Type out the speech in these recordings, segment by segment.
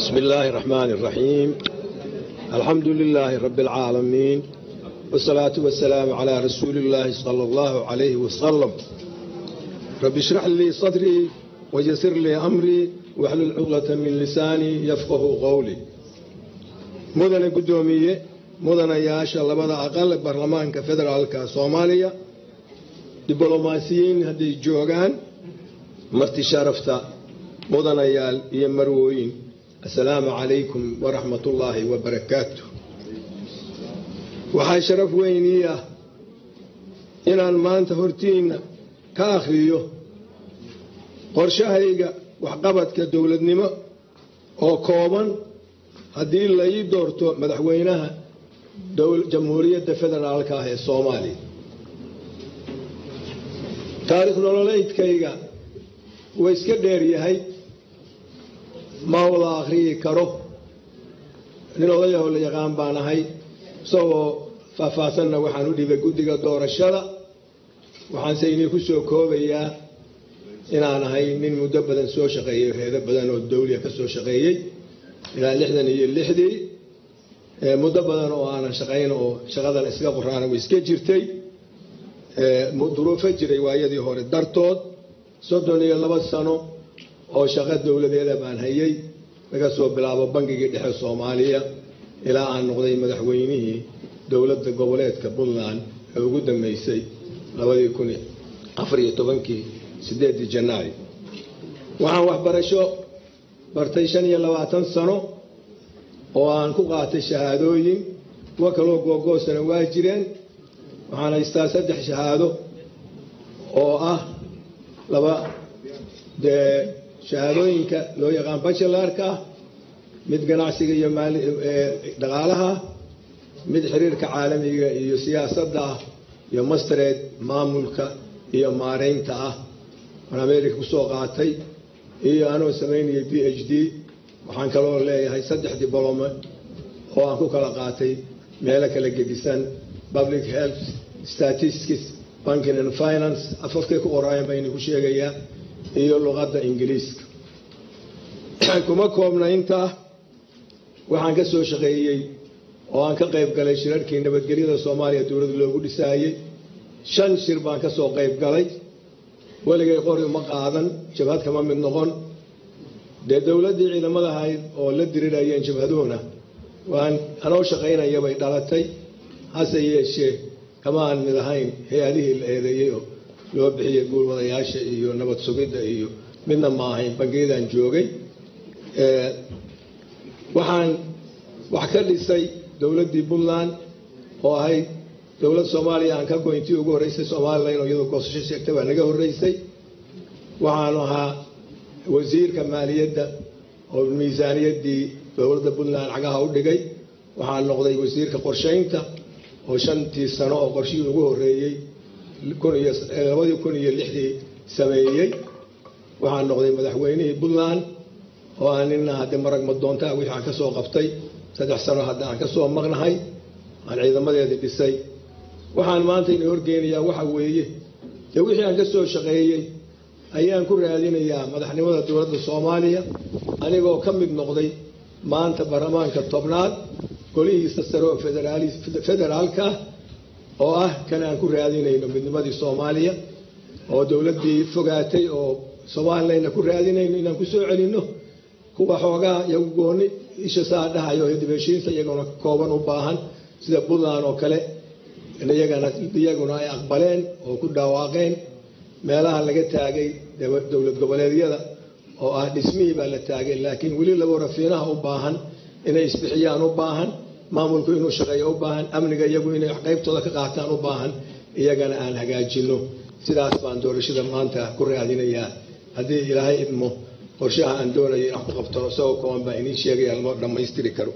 بسم الله الرحمن الرحيم الحمد لله رب العالمين والصلاة والسلام على رسول الله صلى الله عليه وسلم رب اشرح لي صدري ويسر لي أمري واحلل عقدة من لساني يفقه قولي مدن قدومية مدن ياشا لبدا أقل برلمان كفدرالك صوماليا diblomaasiyiin hadday joogaan marti sharafta mudanayaal iyo marwooyin assalaamu calaykum waraxmatullaahi wabarakaatu waxaa sharaf weynii ah inaan maanta hortiinna ka akhriyo qorshahayga waxqabadka dowladnimo oo kooban haddii la ii doorto madaxweynaha jamhuuriyadda federaalka ah ee soomaaliya taarikh nololeydkayga waa iska dheer yahay ma wada akhriyi karo nin odayaho la yaqaan baan ahay isagoo faahfaahsanna waxaan u dhibay guddiga doorashada waxaanse inii ku soo koobayaa inaan ahay nin muddo badan soo shaqeeyey reedo badan oo dawliya ka soo shaqeeyey ilaa lixdan iyo lixdii muddo badan oo aanan shaqayn oo shaqadan iska qoraana way iska jirtay duruufo jiray waayadii hore dartood soddon iyo laba sano oo shaqo dowladeeda baan hayay laga soo bilaabo bangigii dhexe soomaaliya ilaa aan noqday madaxweynihii dowladda goboleedka puntland ee ugu dambeysay labadii kun afariyo tobankii sideedii janaayo waxaan waxbarasho bartay shan iyo labaatan sano oo aan ku qaatay shahaadooyin kuwo kaloo googoosana waa jireen waxaan haystaa saddex shahaado oo ah laba dee shahaadooyinka loo yaqaan bachelarka ah mid ganacsiga iyo dhaqaalaha mid xiriirka caalamiga iyo siyaasadda ah iyo mastered maamulka iyo maareynta ah aan america kusoo qaatay iyo anoo samaynayay b h d waxaan kaloo leeyahay saddex diblome oo aan ku kala qaatay meelo kala gedisan public health statistics banking and finance afafkay ku qoraayan baa idinku sheegayaa iyo luqadda ingiliiska kuma koobna intaa waxaan ka soo shaqeeyey oo aan ka qayb galay shirarkii nabadgelyada soomaaliya dowladda loogu dhisaayey shan shir baan ka soo qayb galay weligay qori uma qaadan jabhad kama mid noqon dee dowladdii ciidamada ahayd oo la dirirayeen jabhaduhuna waan anoo shaqaynaya bay dhalatay hase yeeshee kama aan mid ahayn hay-adihii la eedeeyey oo loo bixiyey guulwadayaasha iyo nabad sugidda iyo midna ma ahayn bangiyadaan joogay waxaan wax ka dhisay dowladdii puntland oo ahayd dowlad soomaaliya aan ka goyntii ugu horreysay somalilan oo iyadoo goosasho sheegtay baa naga horreysay waxaanu ahaa wasiirka maaliyadda oo miisaaniyaddii dowladda puntland cagaha u dhigay waxaan noqday wasiirka qorshaynta oo shantii sano oo qorshihii ugu horreeyey labadii kun iyo lixdii sameeyey waxaan noqday madaxweynihii puntland oo aan nina haddii marag madoontaa wixii aan ka soo qabtay saddex sano hadda aan ka soo maqnahay aan ciidamadeedii dhisay waxaan maanta ina horgeynayaa waxa weeye dee wixii aan ka soo shaqeeyey ayaan ku raadinayaa madaxnimada dowladda soomaaliya anigoo ka mid noqday maanta baarlamaanka tobnaad golihiisa sare oo federaalka ah oo ah kan aan ku raadinayno midnimadii soomaaliya oo dowladdii fogaatay oo somalilayna ku raadinayno inaan ku soo celinno kuwa xoogaa iyagu gooni isha saa dhahayo dibheshiinta iyaguna kooban u baahan sida puntland oo kale iyaguna ay aqbaleen oo ku dhawaaqeen meelaha laga taagay dowlad goboleedyada oo ah dhismihii baa la taagay laakiin weli labo rafiinaha u baahan inay isbixiyaan u baahan maamulku inuu shaqeeyo u baahan amniga iyagu inay qaybtooda ka qaataan u baahan iyagana aan hagaajinno sidaas baan doorashada maanta ku raadinayaa haddii ilaahay idmo qorshaha aan doonaya in wax ku qabto isagoo kooban baa idiin sheegaya lama dhammaystiri karo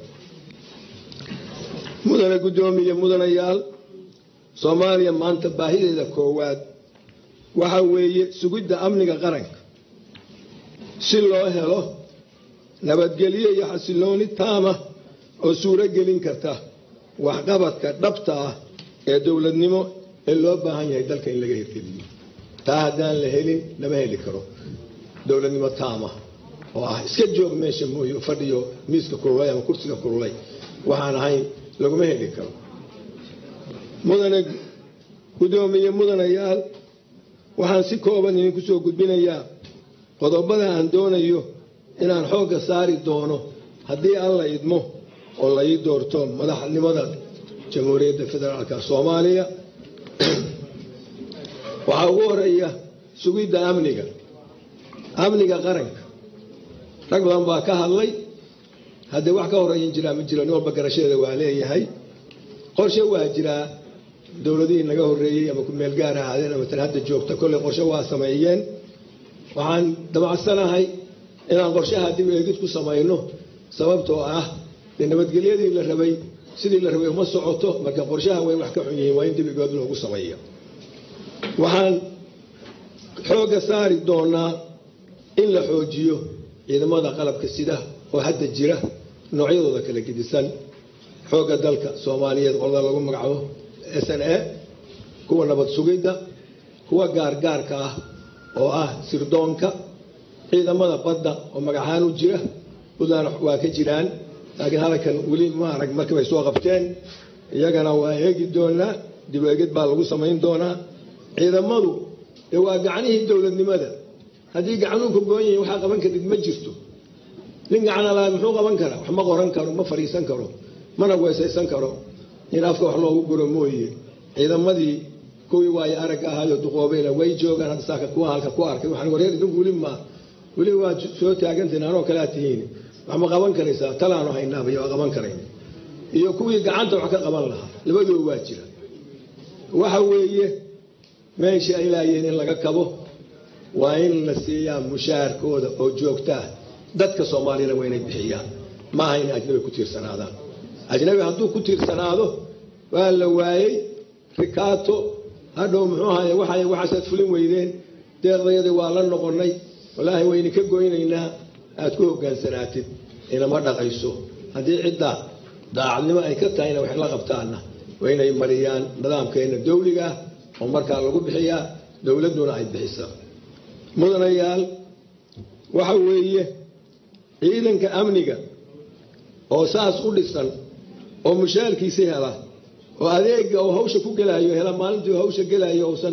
mudane guddoomiye mudanayaal soomaaliya maanta baahideeda koowaad waxa weeye sugidda amniga qaranka si loo helo nabadgelyo iyo xasilooni taama oo suuro gelin karta waxqabadka dhabta ah ee dowladnimo ee loo baahan yahay dalka in laga hirgeliyo taa haddaan la helin lama heli karo dowladnimo taama oo ah iska joog meesha mooye fadhiyo miiska kululay ama kursiga kululay waxaan ahayn laguma heli karo mudane guddoomiye mudanayaal waxaan si kooban idinku soo gudbinayaa qodobada aan doonayo inaan xoogga saari doono haddii alla idmo oo la ii doorto madaxnimada jamhuuriyadda federaalka soomaaliya waxaa ugu horeeya sugidda amniga amniga qaranka rag badan baa ka hadlay haddii wax ka horeeyan jiraa ma jiro nin walba garashadeeda waa leeyahay qorshe waa jiraa dowladihii naga horreeyey ama kumeel gaar ahaadeen ama tan hadda joogta kolley qorshe waa sameeyeen waxaan damacsanahay inaan qorshaha dib eegid ku samayno sababtoo ah dee nabadgelyadii la rabay sidii la rabay uma socoto marka qorshaha way wax ka xun yihiin waa in dib egood loogu sameeya waxaan xoogga saari doonaa in la xoojiyo ciidamada qalabka sida oo hadda jira noocyadooda kala gedisan xoogga dalka soomaaliyeed qolada lagu magacaabo s n a kuwa nabad sugidda kuwa gaargaarka ah oo ah sirdoonka ciidamada badda oo magacahaan u jira puntland waa ka jiraan laakiin halkan weli ma arag markii bay soo qabteen iyagana waa eegi doonaa dib eegid baa lagu samayn doonaa ciidamadu dee waa gacanihii dowladnimada haddii gacanuhu ka goon yihiin waxaa qaban karid ma jirto nin gacana laha muxuu qaban karaa wax ma qoran karo ma fadhiisan karo mana weesaysan karo in afka wax loogu guro mooye ciidamadii kuwii waayo aragga ahaayo duqoobayna way joogaan hadda saaka kuwa halka ku arkay waxaan wareer idinku weli ma weli waa soo taagantiin anoo kalea tihiin wax ma qaban karaysaa talaanu haynaabay waa qaban karayn iyo kuwii gacanta wax ka qaban lahaa labadooba waa jira waxa weeye meesha ay laayeen in laga kabo waa in la siiyaa mushaharkooda oo joogtaa dadka soomaaliyana waa inay bixiyaan maaha inay ajnabi ku tiirsanaadaan ajnabi hadduu ku tiirsanaado waa la waayey rikaato hadhow muxuu ahaye waxay waxaasaad fulin weydeen deeqdayadii waa la noqonnay wallaahi wayna ka goynaynaa aad ku hogaansanaatid inama dhaqayso haddii cidda daacadnimo ay ka tahayna wax la qabtaanna waa inay mariyaan nidaamkeena dawliga ah oo markaa lagu bixiyaa dowladduna ay bixisaa mudanayaal waxa weeye ciidanka amniga oo saas u dhisan oo mushaalkiisi hela oo adeega oo hawsha ku gelaayo hela maalintii hawsha gelaayo uusan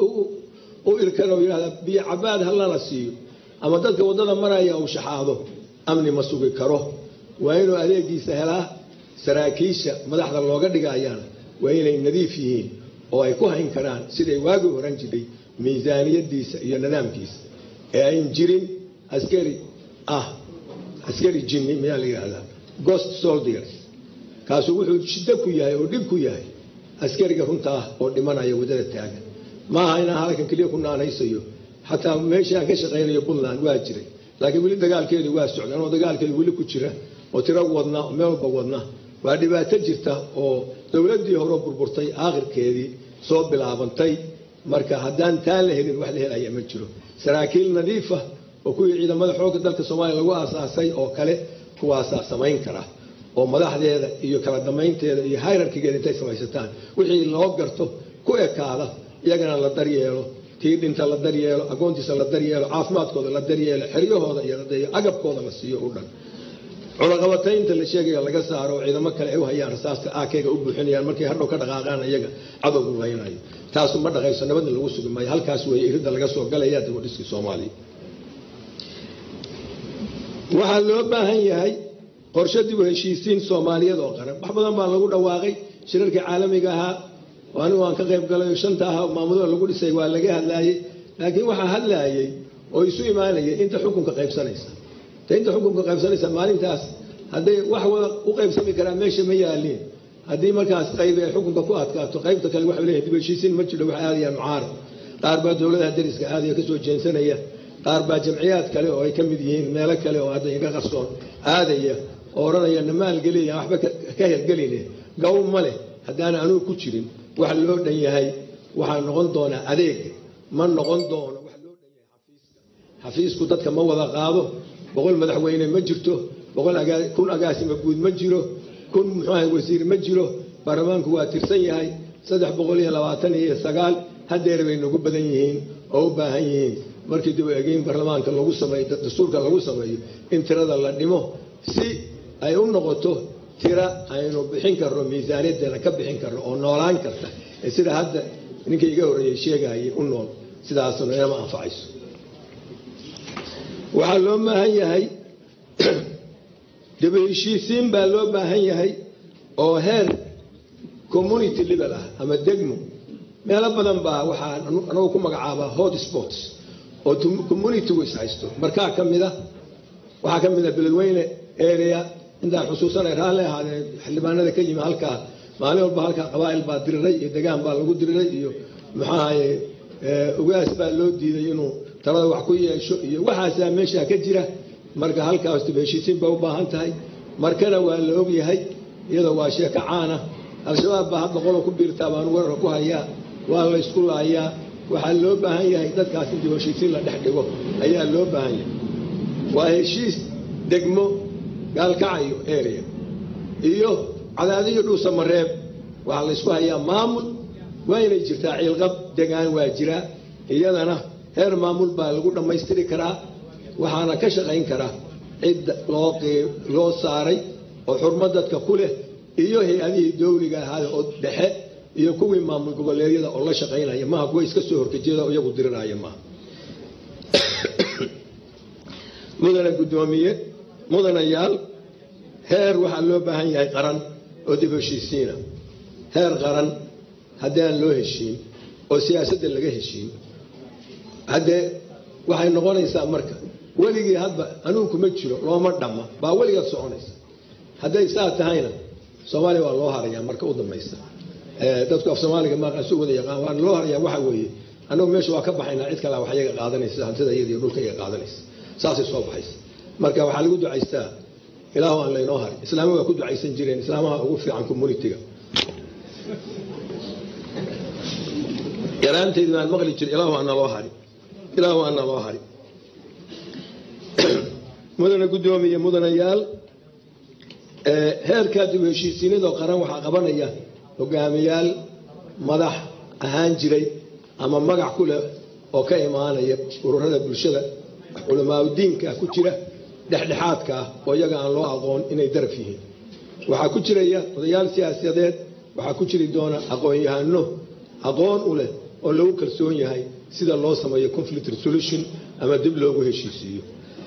u irkan oo yidhahda biyo cabaad halana siiyo ama dadka waddada maraya uu shaxaado amni ma sugi karo waa inuu adeegiisa helaa saraakiisha madaxda looga dhigayaan waa inay nadiif yihiin oo ay ku hayn karaan siday waagii horan jiray miisaaniyadiisa iyo nidaamkiisa ee ayn jirin askari ah askari jinni mayaa la yidhahdaa ghost soldiers kaasu wuxuu shiddo ku yahay oo dhib ku yahay askariga runta ah oo dhimanaya waddada taagan maaha inaan halkan keliya ku naanaysayo xataa meeshaan ka shaqaynayo puntland waa jiray laakiin weli dagaalkeedii waa socdaan oo dagaalkeedi weli ku jira oo tiro wadna oo meel walba wadna waa dhibaato jirta oo dowladdii hore burburtay aakhirkeedii soo bilaabantay marka haddaan taan la helin wax la helaya ma jiro saraakiil nadiifa oo kuwii ciidamada xoogga dalka soomaaliya lagu aasaasay oo kale kuwaasaa samayn kara oo madaxdeeda iyo kala damaynteeda iyo hayrarkigeeda intay samaysataan wixii loo garto ku ekaada iyagana la daryeelo tii dhinta la daryeelo agoontiisa la daryeelo caafimaadkooda la daryeelo xeryahooda iyo agabkooda la siiyo u dhan cunaqabataynta la sheegaya laga saaro oo ciidamo kale ay u hayaan rasaasta aakeyga u buuxinayaan markay hadhow ka dhaqaaqaan iyaga cadowgu laynayo taasu ma dhaqayso nabadna lagu sugi maayo halkaas weeye iridda laga soo galaya dibadhiskii soomaaliya waxaa loo baahan yahay qorshe dib u heshiisiin soomaaliyeed oo qaran wax badan baa lagu dhawaaqay shirarkii caalamiga ahaa oo anigu aan ka qayb galay oo shanta aha maamulada lagu dhisay waa laga hadlaayey laakiin waxaa hadlaayay oo isu imaanayay inta xukunka qaybsanaysa ta inta xukunka qaybsanaysa maalintaas hadday wax wada u qaybsami karaan meesha ma yaaliin haddii markaas qayb ay xukunka ku adkaato qaybta kale waxay leeyihin dib heshiisiin ma jiro wax aadayaan mucaarad qaar baa dowladaha dariska aadaya kasoo jeensanaya qaar baa jamciyaad kale oo ay ka mid yihiin meelo kale oo hadda inka qarsoon aadaya oo odhanaya na maalgeliya waxba ka hergeline gaw ma leh haddaana anugu ku jirin wax loo dhan yahay waxaa noqon doonaa adeega ma noqon doono wax loo dhan yahay xafiiska xafiisku dadka ma wada qaado boqol madaxweyne ma jirto kun agaasima guud ma jiro kun muxuaha wasiir ma jiro baarlamaanku waa tirsan yahay saddex boqol iyo labaatan iyo sagaal hadeer bay nagu badan yihiin oo u baahan yihiin markii dib u egeyn baarlamaanka lagu sameeyo dastuurka lagu sameeyo in tirada la dhimo si ay u noqoto tira aynu bixin karno miisaaniyaddeena ka bixin karno oo noolaan karta ee sida hadda ninkii iga horreeyey sheegayay u nool sidaasna inama anfacayso waxaa loo baahan yahay dib u heshiisiin baa loo baahan yahay oo heer community level ah ama degmo meelo badan baa waxaa anagu ku magacaabaa hot spots oo communitygu is haysto markaa ka mid a waxaa ka mid a beledweyne area intaan xusuusanay raalli ahaadee xildhibaanada ka yimi halkaa maalin walba halkaa qabaa'il baa diriray iyo degaan baa lagu diriray iyo maxaahaye ugaas baa loo diiday inuu talada wax ku yeesho iyo waxaasaa meeshaa ka jira marka halkaas dib heshiisiin bay u baahan tahay markana waa la ogyahay iyadoo waa sheeko caana al-shabaab baa hadda qolo ku biirtaa baan weerarka ku hayaa waa la ysku laayaa waxaa loo baahan yahay dadkaas in dib heshiisiin la dhex dhigo ayaa loo baahan yahay waa heshiis degmo gaalkacayo area iyo cadaadiyo dhuusa mareeb waxaa la ysku hayaa maamul waa inay jirtaa ciilqab degaan waa jiraa iyadana heer maamul baa lagu dhammaystiri karaa waxaana ka shaqayn karaa cidda loo saaray oo xurmo dadka ku leh iyo hay-adihii dawliga ahaada oo dhexe iyo kuwii maamul goboleedyada oo la shaqaynaya maaha kuwa iska soo horkejeeda oo iyagu diriraya maaha mudana guddoomiye mudanayaal heer waxaa loo baahan yahay qaran oo dib heshiisiina heer qaran haddii aan loo heshiin oo siyaasadda laga heshiin haddee waxay noqonaysaa marka weligii hadba anugu kuma jiro looma dhamma baa weligaad soconaysa hadday saa tahayna soomaaliya waa loo harayaa marka u dambaysa dadku af soomaaliga maaqaan su wada yaqaan waa loo harayaa waxa weeye annagu meesha waa ka baxaynaa cid kalea wax yaga qaadanaysa hantida iyada iyo dhulka iga qaadanaysa saasay soo baxaysa marka waxaa lagu ducaystaa ilaahu aan laynoo harin islaama waa ku ducaysan jireen islaamaha ugu fiican communitiga yaraantaydi baan maqli jira ilaahu ana loo hari ilaahu ana loo hari mudana guddoomiye mudanayaal heerkaa dib heshiisiinadoo qaran waxaa qabanaya hogaamiyaal madax ahaan jiray ama magac ku leh oo ka imaanaya ururada bulshada culamaauddiinka ku jira dhexdhexaadka ah oo iyaga aan loo aqoon inay daraf yihiin waxaa ku jiraya odayaal siyaasadeed waxaa ku jiri doona aqoon-yahano aqoon u leh oo lagu kalsoon yahay sida loo sameeyo conflict resolution ama dib loogu heshiisiiyo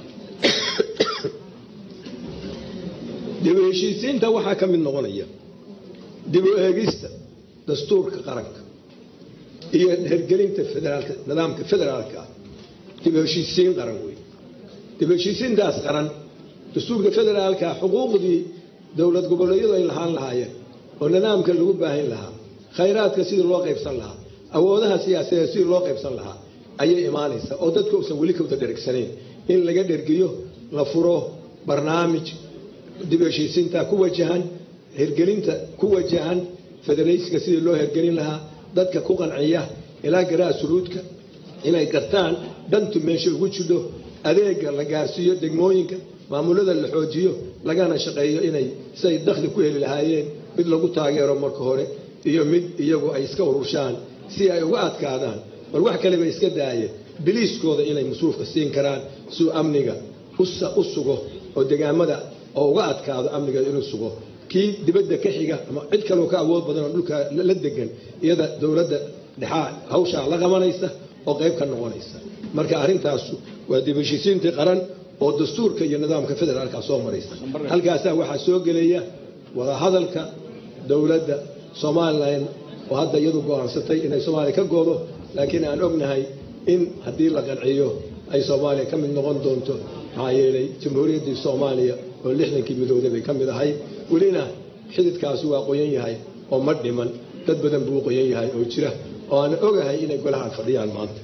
dib u heshiisiinta waxaa ka mid noqonaya dib u eegista dastuurka qaranka iyo hergelinta federaalka nidaamka federaalka ah dib u heshiisiin qaran wey dib u heshiisiintaas qaran dastuurka federaalka xuquuqdii dowlad goboleedyadu ay lahaan lahaayeen oo nidaamka lagu baahin lahaa khayraadka sidii loo qaybsan lahaa awoodaha siyaasadeed sidii loo qaybsan lahaa ayay imaanaysaa oo dadka uusan weli kawda dhergsanayn in laga dhergiyo la furo barnaamij dib u heshiisiinta ku wajahan hirgelinta ku wajahan federaysiga sidii loo hirgelin lahaa dadka ku qanciya ilaa garaa suruudka inay gartaan dhantu meesha ugu jidho adeega la gaarsiiyo degmooyinka maamulada la xoojiyo lagana shaqeeyo inay siay dakhli ku heli lahaayeen mid lagu taageero marka hore iyo mid iyagu ay iska ururshaan si ay uga adkaadaan bal wax kaleba iska daayeen biliiskooda inay masruufka siin karaan suu amniga u sugo oo degaamada oo uga adkaado amniga inuu sugo kii dibadda ka xiga ama cid kaloo ka awood badan oo dhulka la degan iyada dowladda dhexaa hawshaa la qabanaysa oo qayb ka noqonaysa marka arrintaasu waa dib heshiisiintii qaran oo dastuurka iyo nidaamka federaalka soo maraysa halkaasaa waxaa soo gelaya wadahadalka dowladda somalilan oo hadda iyadu go-aansatay inay soomaaliya ka goodo laakiin aan ognahay in haddii la qanciyo ay soomaaliya ka mid noqon doonto maxaa yeelay jamhuuriyaddii soomaaliya oo lixdankii midowday bay ka mid ahay welina xididkaasi waa qoyan yahay oo ma dhiman dad badan buu qoyan yahay oo jira oo aan ogahay inay golahaan fadhiyaan maanta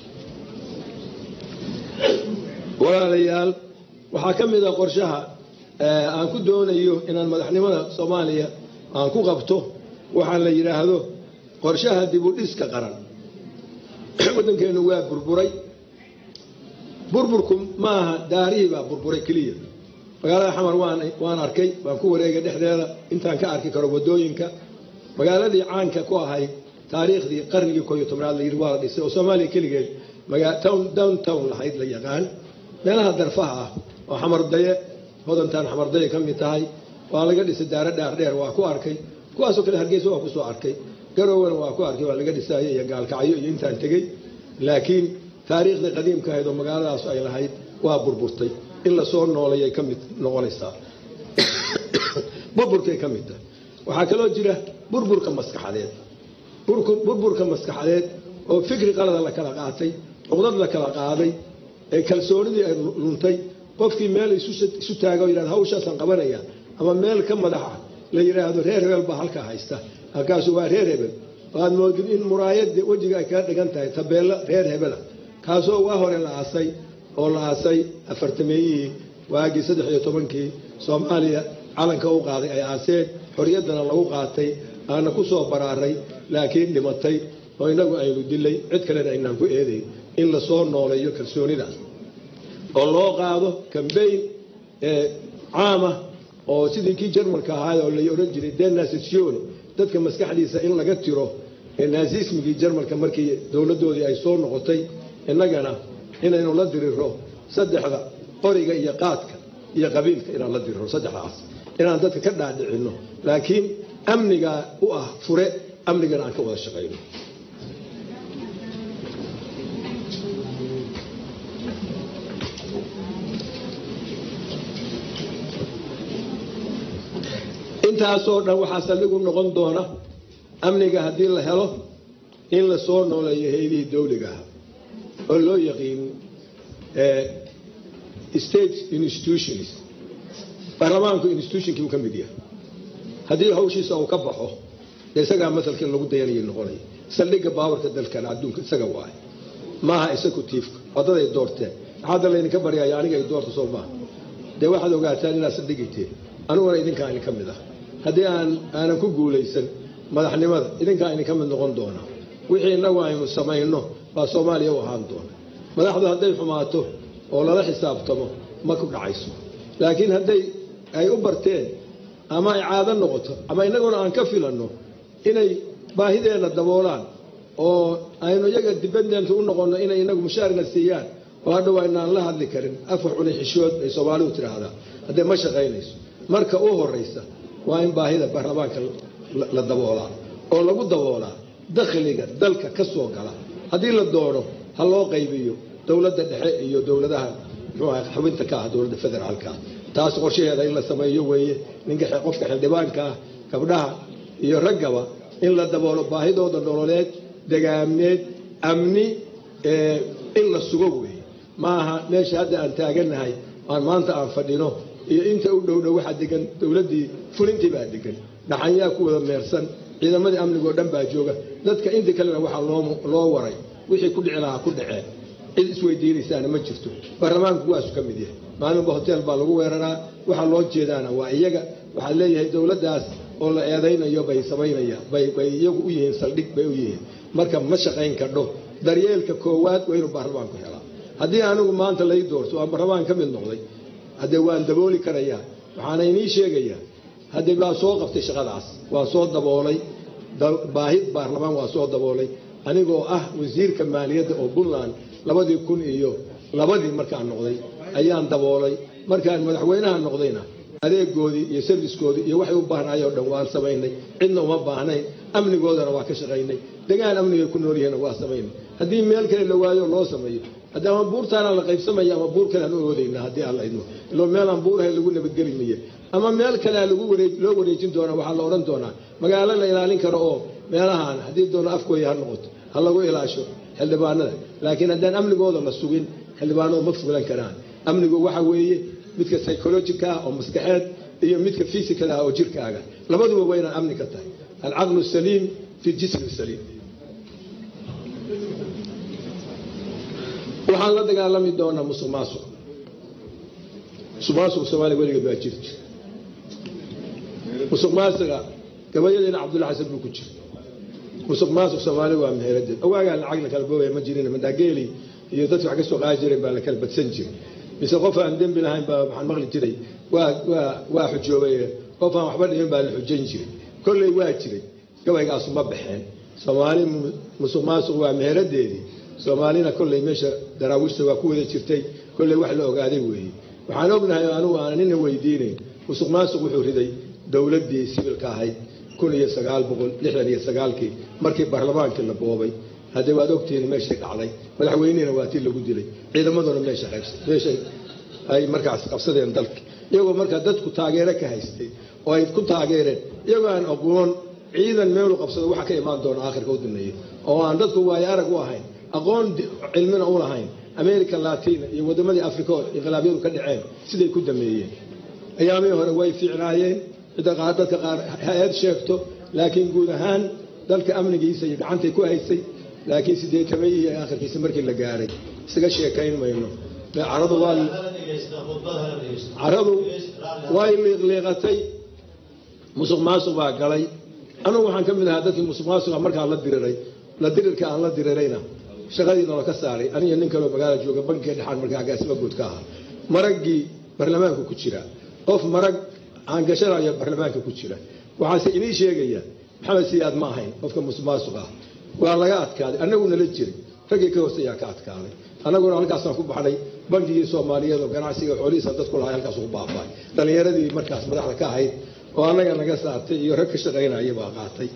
walaalayaal waxaa ka mid a qorshaha aan ku doonayo inaan madaxnimada soomaaliya aan ku qabto waxaa la yidhaahdo qorshaha dibudhiska qaran waddankeennu waa burburay burburku maaha daarihii baa burburay keliya magaalada xamar waan arkay waan ku wareegay dhexdeeda intaan ka arki karo waddooyinka magaaladii caanka ku ahayd taariikhdii qarnigii kooiyo tobnaad layidhi waa la dhisay oo soomaaliya keligeed down town lahayd la yaqaan meelaha darfaha ah oo xamardaye hodantaan xamardaye ka mid tahay waa laga dhisay daaro dhaardheer waa ku arkay kuwaasoo kale hargeysa waa kusoo arkay garowana waa ku arkay waa laga dhisaayo iyo gaalkacyo iyo intaan tegey laakiin taariikhdii qadiimka ahayd oo magaaladaas ay lahayd waa burburtay in lasoo noolayay ka mid noqonaysaa burburkay ka mid tahay waxaa kaloo jira burburka maskaxadeed burburka maskaxadeed oo fikri qalada la kala qaatay cuqdad la kala qaaday ee kalsoonidii ay luntay qofkii meel isu taaga o yidhahdo hawshaasaan qabanaya ama meel ka madaxa la yidhaahdo reer hebel baa halkaa haysta halkaasu waa reer hebel waad moodid in muraayadda wejiga ay kaga dhigan tahay tabeello reer hebela kaasoo waa hore la aasay oo la aasay afartameeyihii waagii saddex iyo tobankii soomaaliya calanka u qaaday ay aaseen xorriyaddana lagu qaatay aana ku soo baraaray laakiin dhimatay oo innagu aynu dilay cid kalena aynaan ku eedayn in lasoo nooleeyo kalsoonidaas oo loo qaado kambayn caama oo sidii kii jarmalka ahaay oo lay odhan jiray denasation dadka maskaxdiisa in laga tiro naasismigii jarmalka markii dowladdoodii ay soo noqotay innagana inaynu la diriro saddexda qoriga iyo qaadka iyo qabiilka inaan la diriro saddexdaas inaan dadka ka dhaadhicinno laakiin amnigaa u ah fure amnigana aan ka wada shaqayno intaasoo dhan waxaa saldhigu noqon doona amniga haddii la helo in la soo nooleeyo heydihii dawliga ah oo loo yaqiin state institutions baarlamaanku institutionkii uu ka mid yahay haddii hawshiisa uu ka baxo dee isagaa masalkii lagu dayanayay noqonaya saldhigga baawarka dalkana adduunka isaga waay maaha executiifka wadaday doorteen hadda laydinka baryaya aniga ay doorta soo maaha dee waxaad ogaataan inaad saldhigayteen aniguna idinkaa idin ka mid ah haddii aan aanan ku guulaysan madaxnimada idinkaa idin ka mid noqon doona wixii innagu aynu samayno baa soomaaliya u ahaan doona madaxdu hadday xumaato oo lala xisaabtamo ma ku dhacayso laakiin hadday ay u barteen ama ay caado noqoto ama innaguna aan ka filanno inay baahideenna daboolaan oo aynu iyaga dibadeentu u noqonno inay inagu mushaarna siiyaan oo hadhow aynaan la hadli karin afar cuni xishood ay soomaalidu tidhaahdaa haddee ma shaqaynayso marka u horaysa waa in baahida baarlamaanka la daboolaa oo lagu daboolaa dakhliga dalka ka soo gala haddii la doono ha loo qaybiyo dowladda dhexe iyo dowladaha muxuu aha xubinta ka ah dowladda federaalka ah taas qorshaheeda in la sameeyo weeye ninka qofka xildhibaanka ah gabdhaha iyo raggaba in la daboolo baahidooda nololeed degaameed amni in la sugo weeye maaha meesha hadda aan taagannahay aan maanta aan fadhino iyo inta u dhowdhow waxaa degan dowladdii fulintii baa degan dhaxanyaa ku wada meersan ciidamadii amnigoo dhan baa jooga dadka inta kalena waxaa loo waray wixii ku dhici lahaa ku dhaceen cid isweydiinaysaana ma jirto baarlamaanku waasu ka mid yahay maalinba hotel baa lagu weeraraa waxaa loo jeedaana waa iyaga waxaa leeyahay dowladdaas oo la eedaynayo bay samaynayaan bay iyagu u yihiin saldhig bay u yihiin marka ma shaqayn kadho daryeelka koowaad waa inuu baarlamaanku helaa haddii anigu maanta lay doorto aan baarlamaan ka mid noqday haddee waan dabooli karayaa waxaana inii sheegayaa haddee waa soo qabtay shaqadaas waa soo daboolay baahid baarlamaan waa soo daboolay anigoo ah wasiirka maaliyadda oo puntland labadii kun iyo labadii markaan noqday ayaan daboolay markaan madaxweynaha noqdayna adeegoodii iyo sarviskoodii iyo waxay u baahnaayoo dhan waan samaynay cidna uma baahnayn amnigoodana waa ka shaqaynay degaan amnigay ku noolyihiinna waa samaynay haddii meel kale la waayo loo sameeyo haddii ama buurtaana la qaybsamaya ama buur kale aan u oodayna haddii aan la idmo ilo meelaan buurahay lagu nabadgeli miye ama meel kalea lagu loo wareejin doonaa waxaa la odhan doonaa magaalo la ilaalin karo oo meelahaan haddii doono afkooya ha noqoto ha lagu ilaasho xildhibaanada laakiin haddaan amnigooda la sugin xildhibaanadu ma fulan karaan amnigu waxa weeye midka psychologica ah oo maskaxeed iyo midka physical ah oo jirkaaga labaduba waa inaan amni ka tahay alcaqlu saliim fi jismi saliim waxaan la dagaalami doonaa musuq maasuq musuq maasuq soomaaliya weligeed baa jiri jir musuq maasuqa gabayadiina cabdulla xasan buu ku jira musuq maasuq soomaaliya waa meheeradeed awaagaa lacag la kala boogaya ma jirin mandaageeli iyo dadki wax ka soo qaadi jireen baa la kala badsan jiray mise qof aan dembi lahayn baa waxaan maqli jiray waa waa waa xujoobay qof aan waxba dhimin baa la xujayn jiray kolley waa jiray gabaygaasu ma baxeen soomaali musuq maasuq waa meeradeedii soomaalina kolley meesha daraawiishta waa ku wada jirtay kolley wax la ogaaday weeye waxaan ognahay anugu aan nina weydiinayn musuq maasuq wuxuu riday dowladdii sibilka ahayd kun iyo sagaal boqol lixdan iyo sagaalkii markii baarlamaankii la boobay haddee waad ogtihiin meeshay dhacday madaxweynihina waa tii lagu dilay ciidamaduna meesha meeshay ay markaas qabsadeen dalka iyagoo markaa dadku taageero ka haystay oo ay ku taageereen iyagoo aan aqoon ciidan meelu qabsado waxa ka imaan doona aakhirka u dameeyo oo aan dadku waayo arag u ahayn aqoon cilmina u lahayn america latina iyo wadamadii africa oo inqilaabyadu ka dhaceen siday ku dameeyeen ayaamihii hore way fiicnaayeen cidda qaar dadka qaar hay-ad sheegto laakiin guud ahaan dalka amnigiisa iyo gacantay ku haysay laakiin sideetamay iyo aakhirkiisa markii la gaaray isaga sheekayn mayno caradu waa caradu way liiqliiqatay musuq maasuq baa galay anugu waxaan ka mid ahaa dadkii musuq maasuqa markaa la diriray la dirirka aan la dirirayna shaqadiina la ka saaray aniga nin kaleo magaala jooga bankiga dhexaan markaa agaasima guud ka ahaa maraggii baarlamaanka ku jira qof marag aan gashanayo baarlamaanka ku jira waxaase inii sheegaya maxamed siyaad ma ahayn qofka musuq maasuq ah waa laga adkaaday annaguna la jiray raggii ka hooseeyaa ka adkaaday annaguna halkaasaan ku baxnay bankigii soomaaliyeed oo ganacsiga xoolihiisa dadku lahay halkaas ugu baaba'ay dhallinyaradii markaas madaxda ka ahayd oo annaga naga saartay iyo rag ka shaqaynaya baa qaatay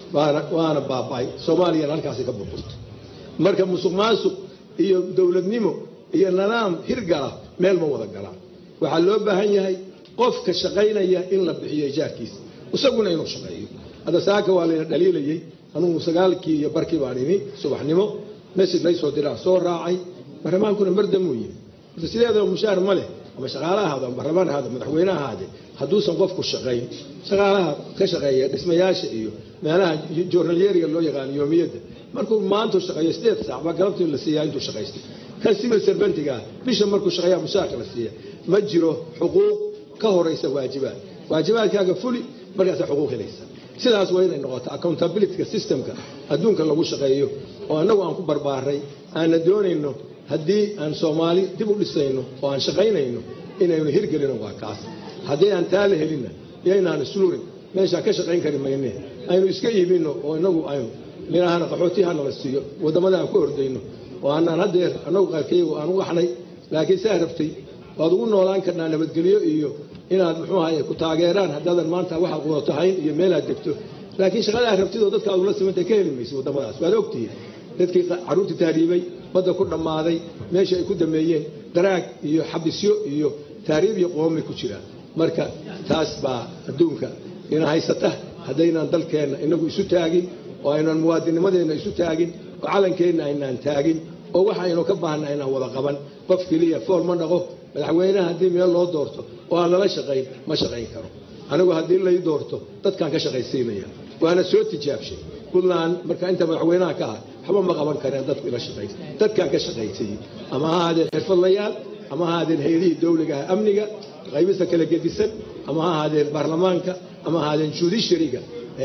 waana baaba'ay soomaaliyana halkaasi ka burburtay marka musuq maasuq iyo dowladnimo iyo nidaam hirgala meel ma wada galaan waxaa loo baahan yahay qofka shaqaynaya in la bixiyo ijaarkiisa isaguna inuu shaqeeyo hadda saaka waa layna dhaliilayey anugu sagaalkii iyo barkii baan imi subaxnimo mesig laysoo diraan soo raacay baarlamaankuna mardamuu yimi horta sideedaba mushaar ma leh ama shaqaala ahaado ama baarlamaan ahaado madaxweyne ahaade hadduusan qofku shaqayn shaqaalaha ka shaqeeya dhismayaasha iyo meelaha joornalyeriga loo yaqaano yoomiyadda markuu maantu shaqeeyo sideed saac baa galabtii la siiyaa intuu shaqaystay kan civil servantiga ah bisha markuu shaqeeyaa mushaarka la siiya ma jiro xuquuq ka horaysa waajibaad waajibaadkaaga fuli markaasaa xuquuq helaysa sidaas waa inay noqoto accountabilityka systemka adduunka lagu shaqeeyo oo annagu aan ku barbaaray aanna doonayno haddii aan soomaali dib u dhisayno oo aan shaqaynayno inaynu hirgelino waa kaas haddii aan taa la helinna iyaynaan islurin meeshaan ka shaqayn kari mayne aynu iska iibino oo inagu aynu ninahana qaxooti hana la siiyo waddamada aan ku ordayno oo aanaan haddeer annagu qaarkayagu aan u axnay laakiin saa rabtay waad ugu noolaan karnaa nabadgelyo iyo inaad muxuu ahaye ku taageeraan haddaadan maanta waxaad qudato hayn iyo meelaad degto laakiin shaqadaa rabtidoo dadka aad ula simantay ka heli maysa waddamadaas waad ogtihiin dadkii carruurtii tahriibay badda ku dhammaaday meesha ay ku dameeyeen daraag iyo xabisyo iyo tahriib iyo qoomay ku jiraan marka taas baa adduunka ina haysata haddaynaan dalkeenna inagu isu taagin oo aynaan muwaadinimadeenna isu taagin oo calankeenna aynaan taagin oo waxa aynu ka baahna aynaan wada qaban qof keliya fool ma dhaqo madaxweynaha haddii meel loo doorto oo aan lala shaqayn ma shaqayn karo anigu haddii lay doorto dadkaan ka shaqaysiinaya waana soo tijaabshay puntland marka inta madaxweynaha ka ah waxba ma qaban kareen dadku ila shaqayn dadkaan ka shaqaysayey ama ha ahaadeen xirfadlayaal ama ha ahaadeen hay-adihii dawliga ah amniga qaybista kala gedisan ama ha ahaadeen baarlamaanka ama ha ahaadeen judishariga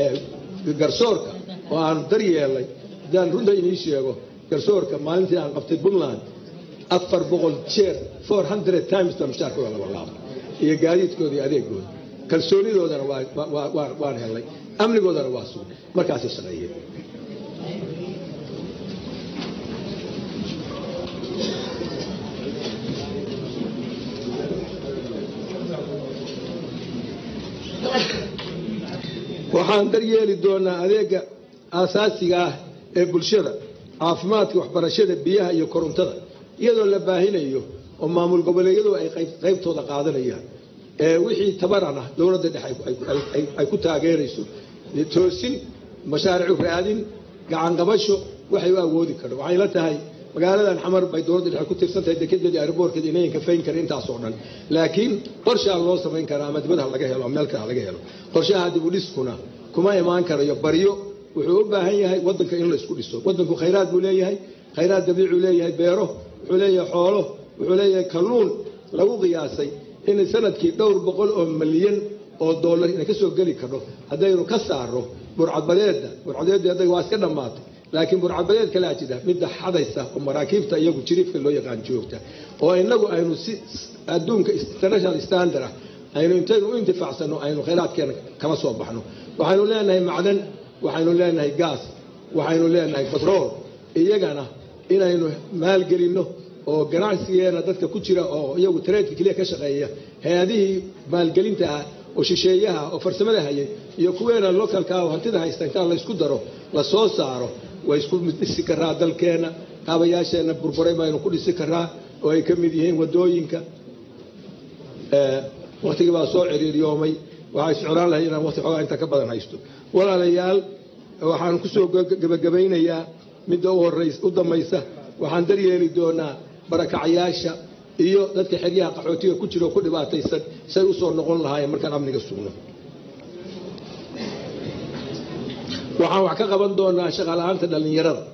garsoorka oo aan daryeelay haddaan runta inii sheego garsoorka maalintii aan qabtay puntland afar boqol jeer four hundred times baa mushaarkooda laba laabo iyo gaadiidkooda iyo adeegooda kalsoonidoodana waan helnay amnigoodana waa sugay markaasay shaqeeyeen waxaan daryeeli doonaa adeega aasaasiga ah ee bulshada caafimaadka waxbarashada biyaha iyo korontada iyadoo la baahinayo oo maamul goboleedyadu ay qaybtooda qaadanayaan ee wixii tabarana dowladda dhexe ay ku taageerayso toosin mashaaricu raadin gacanqabasho waxay u awoodi karho waxay la tahay magaaladan xamar bay dowladda dhexe ku tirsantahay dekedeedii airboorkeeda inayan kafayn karin intaasoo dhan laakiin qorshaa loo samayn karaa ama dibadha laga helo ama meel kale laga helo qorshaha dibudhiskuna kuma imaan karayo baryo wuxuu u baahan yahay wadanka in la isku dhiso wadanku khayraad buu leeyahay khayraad dabiicuu leeyahay beero wuxuu leeyahay xoolo wuxuu leeyahay kalluun lagu qiyaasay in sanadkii dhowr boqol oo milyan oo dollar inay ka soo geli karno haddaynu ka saarno burcadbadeedda burcadbadeedda hadda waa iska dhammaatay laakiin burcadbadeed kalaa jira midda xadaysa oo maraakiibta iyagu jiriifka loo yaqaan joogta oo inagu aynu si adduunka international standard ah aynu intaynu u intifaacsano aynu khayraadkeena kala soo baxno waxaynu leenahay macdan waxaynu leenahay gaas waxaynu leenahay batrool iyagana inaynu maalgelinno oo ganacsigeena dadka ku jira oo iyagu tareedka keliya ka shaqeeya hay-adihii maalgelinta ah oo shisheeyaha oo farsamada hayay iyo kuweena localka oo hantida haysta intaa laysku daro la soo saaro way isku dhisi karaa dalkeenna kaabayaasheenna burburay baynu ku dhisi karaa oo ay ka mid yihiin wadooyinka waktigii baa soo ciriiryoomay waxaa iscuraan lahay inaan waqti xoogaa inta ka badan haysto walaalayaal waxaan kusoo gebagabaynayaa midda u dambaysa waxaan daryeeli doonaa barakacayaasha iyo dadka xeryaha qaxootiga ku jira oo ku dhibaataysan say u soo noqon lahaayeen markaan amniga sugno waxaan wax ka qaban doonaa shaqala-aanta dhallinyarada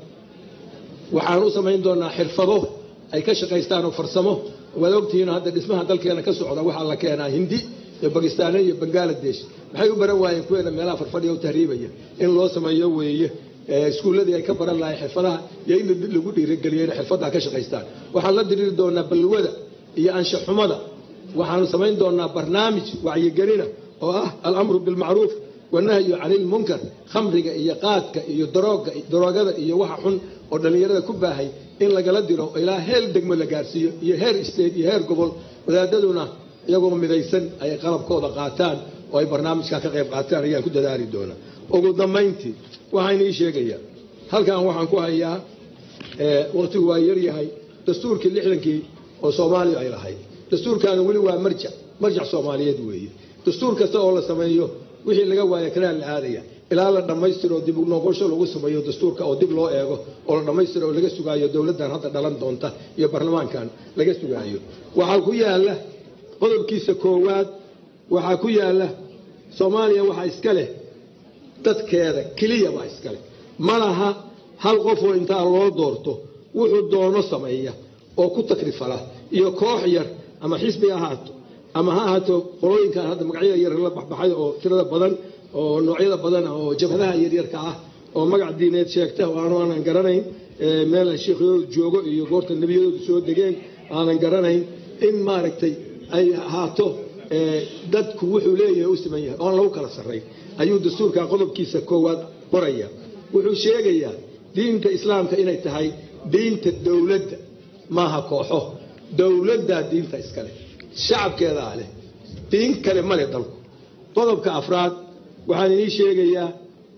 waxaan u samayn doonaa xirfado ay ka shaqaystaan oo farsamo waad ogtihiin hadda dhismaha dalkeena ka socda waxaa la keenaa hindi iyo bakistaaniya iyo bangaladesh maxay u baran waayeen kuweena meelaha farfadhiya u tahriibaya in loo sameeyo weeye iskuulladii ay ka baran lahayn xirfadaha iyo in lagu dhiirigeliyo inay xirfaddaa ka shaqaystaan waxaan la diriiri doonaa balwada iyo anshaxumada waxaanu samayn doonaa barnaamij wacyigelina oo ah alamru bilmacruuf wanahyu cani ilmunkar khamriga iyo qaadka iyo darooga daroogada iyo waxa xun oo dhallinyarada ku baahay in lagala diro ilaa heer degmo la gaarsiiyo iyo heer state iyo heer gobol wadaadaduna iyagoo midaysan ay qalabkooda qaataan oo ay barnaamijkaa ka qayb qaataan ayaan ku dadaali doonaa ugu dambayntii waxaan ii sheegayaa halkan waxaan ku hayaa waqtigu waa yaryahay dastuurkii lixdankii oo soomaaliya ay lahayd dastuurkaana weli waa marjac marjac soomaaliyeed weeye dastuur kasta oo la sameeyo wixii laga waaya kanaa la aadaya ilaa la dhammaystiro dib noqosho lagu sameeyo dastuurka oo dib loo eego oo la dhammaystiro oo laga sugaayo dowladdan hadda dhalan doonta iyo baarlamaankan laga sugaayo waxaa ku yaala qodobkiisa koowaad waxaa ku yaala soomaaliya waxaa iska leh dadkeeda keliya baa iska leh ma laha hal qofoo intaa loo doorto wuxuu doono sameeya oo ku takrifala iyo koox yar ama xisbi ahaato ama ha ahaato qolooyinkan hadda magacyada yar la baxbaxay oo tirada badan oo noocyada badan oo jabhadaha yaryarka ah oo magac diineed sheegta oo aanu aanan garanayn meel sheekhyoodu joogo iyo goorta nebiyadoodu soo degeen aanan garanayn in maaragtay ay ahaato dadku wuxuu leeyahay u siman yahay oon lagu kala sarrayn ayuu dastuurka qodobkiisa koowaad qoraya wuxuu sheegayaa diinta islaamka inay tahay diinta dowladda maaha kooxo dowladdaa diinta iskale shacabkeedaa leh diin kale male dalku qodobka afraad waxaan inii sheegayaa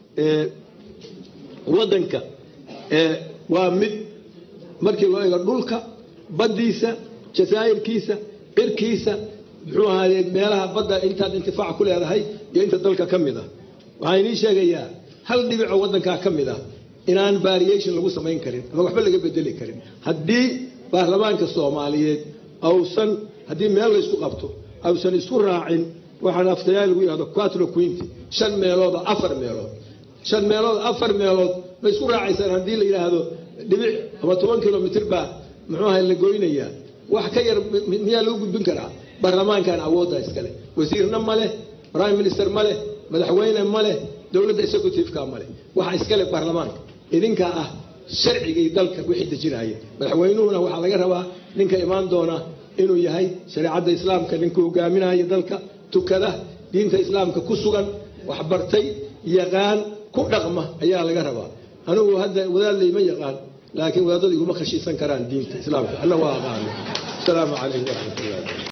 waddanka waa mid markii loo eego dhulka baddiisa jasaa'irkiisa cirkiisa muxuu ahaayey meelaha badda intaad intifaac ku leedahay iyo inta dalka ka mid ah waxaan inii sheegayaa hal dhibicoo waddankaa ka mid ah inaan variation lagu samayn karin ama waxba laga bedeli karin haddii baarlamaanka soomaaliyeed ausan haddii meel laysku qabto ausan isku raacin waxaan aftayaa lagu yidhahdo quatro quinti shan meelood oo afar meelood shan meelood afar meelood ma isku raacaysaan haddii la yidhaahdo dhibic ama toban kilomitr baa muxuu ahay la goynayaa wax ka yar miyaa lagu gudbin karaa baarlamaankan awoodda iskale wasiirna ma leh prime minister ma leh madaxweyne ma leh dowladda executiveka ma leh waxa iskale baarlamaanka idinkaa ah sharcigii dalka wixii dejinaya madaxweynuhuna waxaa laga rabaa ninka imaan doona inuu yahay shareecadda islaamka ninka hogaaminaya dalka tukada diinta islaamka ku sugan waxbartay yaqaan ku dhaqma ayaa laga rabaa anigu hadda wadaad layma yaqaan laakiin wadaadadu iguma khashiisan karaan diinta islaamka alla waa aqaano asalaamu calaykum waraxmat ullahi